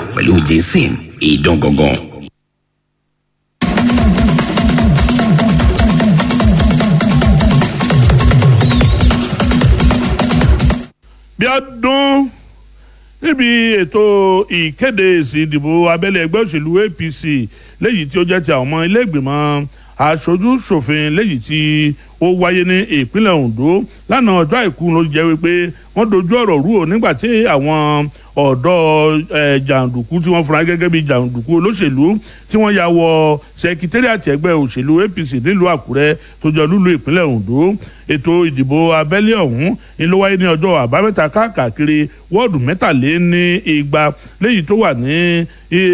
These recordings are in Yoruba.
pẹ̀lú jensen ìdán gangan. bí ọdún níbi ètò ìkéde èsì ìdìbò abẹ́lé ẹgbẹ́ òṣèlú apc léyìí tí ó jẹ́ ti àwọn ọmọ ilé ìgbìmọ̀ aṣojú ṣòfin léyìí tí ó wáyé ní ìpínlẹ̀ ondo lánàá ọjọ́ àìkú ló jẹ́ wípé wọ́n dojú ọ̀rọ̀ rú o nígbà tí àwọn ọ̀dọ́ jàǹdùkú tí wọ́n fura gẹ́gẹ́ bí jàǹdùkú olóṣèlú tí wọ́n ya wọ sẹkítẹ́rìàtì ẹgbẹ́ òṣèlú apc nílùú àkúrẹ́ tó jọ lúlu ìpínlẹ̀ ondo ètò ìdìbò abẹ́lé ọ̀hún ni ló wáyé ní ọjọ́ àbámẹ́ta káàkiri wọ́ọ̀dù mẹ́tàléní igba léyìí tó wà ní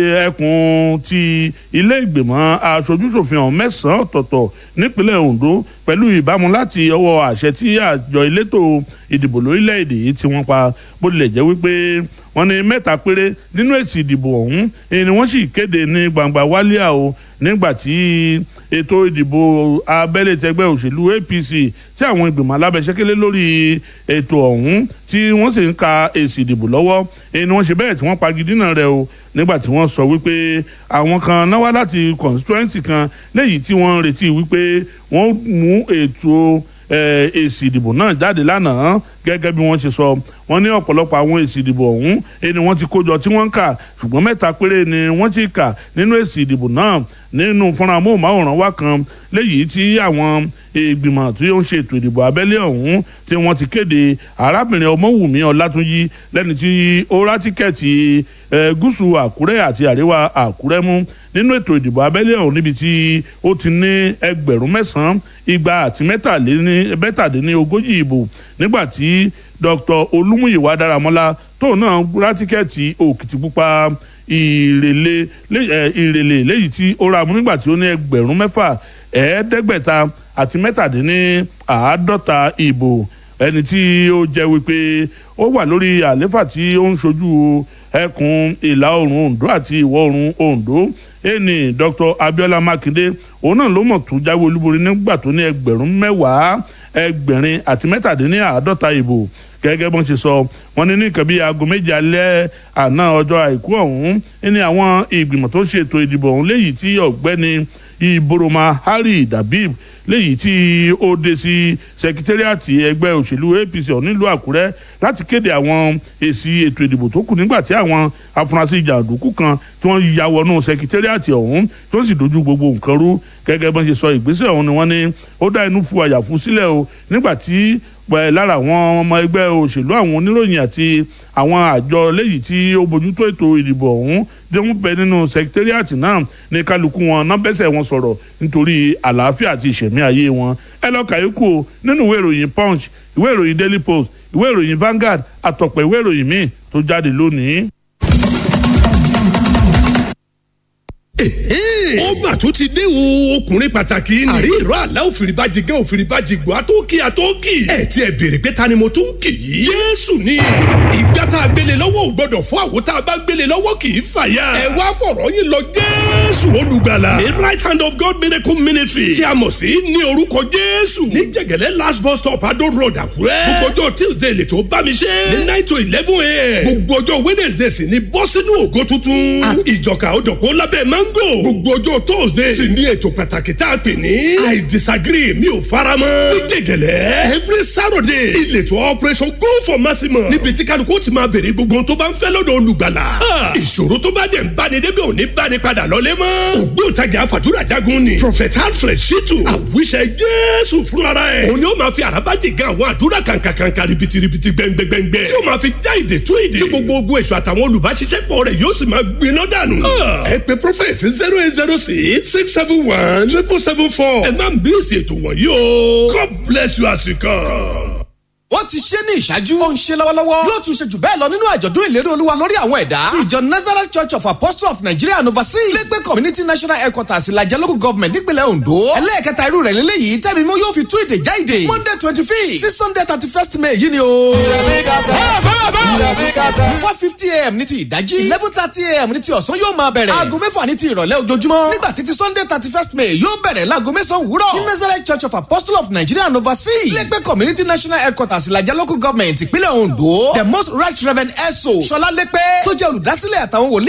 ẹkùn ti ilé ìgbìmọ̀ aṣojúṣòfin ọ̀hún mẹ́sàn-án ọ̀tọ̀ọ̀tọ̀ nípínlẹ̀ ondo pẹ̀lú ìbámu láti ọwọ́ àṣẹ tí àjọ elétò ìdìbò lórílẹ̀‐èdè yìí tí wọ́n pa bó tilẹ̀ jẹ́ wípé wọ́n ní mẹ́ta péré nínú èsì ìdìbò ọ̀hún ni wọ́n sì kéde ní gbangba wálíà o nígbà tí ètò ìdìbò abẹ́lé tẹgbẹ́ òṣèlú apc tí àwọn ìgbìmọ̀ alábẹ́sẹ́kẹ́lé lórí ètò ọ̀hún tí wọ́n sì ń ka èsì ìdìbò lọ́wọ́ ni wọ́n ṣe bẹ́ẹ̀ tí wọ́n pagidínà rẹ̀ o nígbà tí wọ́n sọ wípé àwọn kan náwó láti constituency kan léyìí tí wọ́n retí wípé wọ́n mú ètò èsì ìdìbò náà jáde lánàá gẹ́gẹ́ bí wọ́n ṣe sọ wọ́n ní ọ̀pọ̀lọpọ̀ àwọn èsì ìdìbò ọ̀hún ni wọ́n ti kójọ tí wọ́n ń kà ṣùgbọ́n mẹ́ta péré ni wọ́n ti kà nínú èsì ìdìbò náà nínú fúnra amóhùnmáwòrán wa kan léyìí tí àwọn ìgbìmọ̀ tí ó ń ṣe ètò ìdìbò abẹ́lé ọ̀hún tí wọ́n ti kéde arábìnrin ọmọwùmí ọlátúnjì lẹ́ni tí ó rá tíkẹ́ẹ̀tì gúúsù àkúrẹ́ àti àríwá àkúrẹ́ mú nínú ètò ìdìbò abẹ́lé ọ̀hún níbi tí ó ti ní ẹgbẹ̀rún mẹ́sàn-án igba àti mẹ́tàdínní ogójì ìbò nígbà tí dr olúmúyìwá dáramọ́lá tóun náà rá tíkẹ́ẹ̀tì òkìtìpupa ìrèlè ìrèlè léyìí tí ó ra mú nígbà tí ó ní ẹgbẹ̀rún mẹ́fà ẹ̀ẹ́dẹ́gbẹ̀ta àti mẹ́tàdínní àádọ́ta ìbò ẹni tí ó jẹ́ wípé ó wà lórí àléfà tí ó ń ṣojú ẹkùn ìlà oòrùn ondo àti ìwọ̀ oòrùn ondo ẹni dr abiola makinde òun náà ló mọ̀ tó jáwé olúborí nígbà tó ní ẹgbẹ̀rún mẹ́wàá ẹgbẹ̀rin àti mẹ́tàdínní àádọ́ta ìbò gẹ́gẹ́ bọ́n ṣe sọ wọ́n ní ní nǹkan bíi aago méje alẹ́ àná ọjọ́ àìkú ọ̀hún ní àwọn ìgbìmọ̀ tó ṣètò ìdìbò ọ̀hún léyìí tí ọ̀gbẹ́ni ìboroma harry dabib léyìí tí ó dé sí sekitariati ẹgbẹ́ òṣèlú apc ọ̀hún nílùú àkúrẹ́ láti kéde àwọn èsì ètò ìdìbò tó kù nígbà tí àwọn afurasí jàǹdùkú kan tí wọ́n ya wọnú sekitariati ọ̀hún tó sì dojú gbogbo nǹkan rú gẹ́gẹ́ bọ́n ṣe sọ ìgbésẹ̀ ọ̀hún ni wọ́n ní ó dá inú fu àyàfu sílẹ̀ o nígbà tí pẹ̀ lára àwọn ọmọ ẹgbẹ́ òṣèlú àwọn oníròyìn àti àwọn àjọ léyìí tí ó bójútó ètò ìdìbò ọ̀hún tí wọ́n bẹ nínú sekitariati náà ní kálukú wọn náà bẹ́sẹ̀ wọn sọ̀rọ̀ nítorí àlàáfíà àti ìṣẹ̀mí ayé wọn ẹ lọ́ọ́ kàyékù o nínú ìwé ìròyìn punch ìwé ìròyìn daily post ìwé ìròyìn Vanguard àtọ̀pọ̀ ìwé ìròyìn míì tó jáde lónìí. ó mà tún ti dé o ọkùnrin pàtàkì ni. àrí ìró àlá òfìrìbàjì gán òfìrìbàjì gbọ́ àtọ́kì àtọ́kì. ẹ ti ẹ béèrè pé ta ni mo tún kì í. yéésù ni ìgbà tá a gbélé lọ́wọ́ ò gbọ́dọ̀ fún àwo tá a bá gbélé lọ́wọ́ kì í fàyà. ẹ wá fọ̀rọ̀ yín lọ jésù olùgbàlà. the right hand of God miracle ministry tí a mọ̀ sí ní orúkọ jésù. ní jẹ̀gẹ̀lẹ́ last bus stop adó road àkúrẹ́. gbogbo ọjọ́ tuesday lè tó bá mi ṣe. ní nine to eleven a.m. gbogbo ọjọ́ wednesday sì ni bọ́ sínú ògo tuntun. àti ìjọka òdòkó lábẹ́ mango. gbogbo ọjọ́ thursday sì ní ètò pàtàkì tá a pè ní. i disagree mi ò fara mọ́. ní gègèlè every saturday ìletò operation go for maximum. níbi tí kálukú ti máa béèrè gbogbo tó bá ń fẹ́ lọ́dọ̀ olùgbàlà. ìṣòro tó bá dẹ̀ ń báni débi òní báni padà lọ́lé mọ́. ògbóǹtagì àfàdúrà jagun ni. prophet alfred shitu àwíṣẹ jésù fúnra ẹ̀. òun ni ó máa fi àràbájì gan àwọn àdúrà kàǹkàǹkà ribitiribi gbẹngbẹngbẹ. tí ó máa fi já ìdè tú ìdè. tí gbogbo ogun èso àtàwọn olùbáṣiṣẹ́pọ̀ rẹ̀ yóò sì máa gbiná dànù. ẹ pe prophet zero eight zero six six seven one triple seven four. ẹ máa ń bí èsì ètò wọ̀nyí o. God bless you as you come ó ti ṣe ní ìṣáájú. ó ń ṣe lọ́wọ́lọ́wọ́. yóò tún ṣe jù bẹ́ẹ̀ lọ nínú àjọ̀dún ìlérí olúwa lórí àwọn ẹ̀dá. ti ìjọ nazareth church of apostles of nigeria and overseas. lẹ́gbẹ́ community national headquarters ìlàjẹ local government nípìnlẹ̀ ondo. ẹlẹ́ẹ̀kẹta irú rẹ̀ lélẹ́yìí tẹ́mi mú yóò fi tú ìdè já ìdè. monday twenty fifth sí sunday thirty first may yìí ni o. four fifty am ní ti ìdájí. eleven thirty am ní ti ọ̀sán yóò máa bẹ̀rẹ̀. aago mẹ́fà ní ti ìrọ̀lẹ́ ojoojúmọ́. nígbà títí sunday thirty first may yóò bẹ̀rẹ̀ láago mẹ́sàn-án wúrọ̀. ní nazareth church of apostles of nigeria and overseas. lẹ́gbẹ́ community national headquarters ìlàjẹ local government ìpínlẹ̀ ondo. the most right reverend eso sọlá lẹ́pẹ́ tó jẹ́ olùdásílẹ̀ àtàwọn wòlíì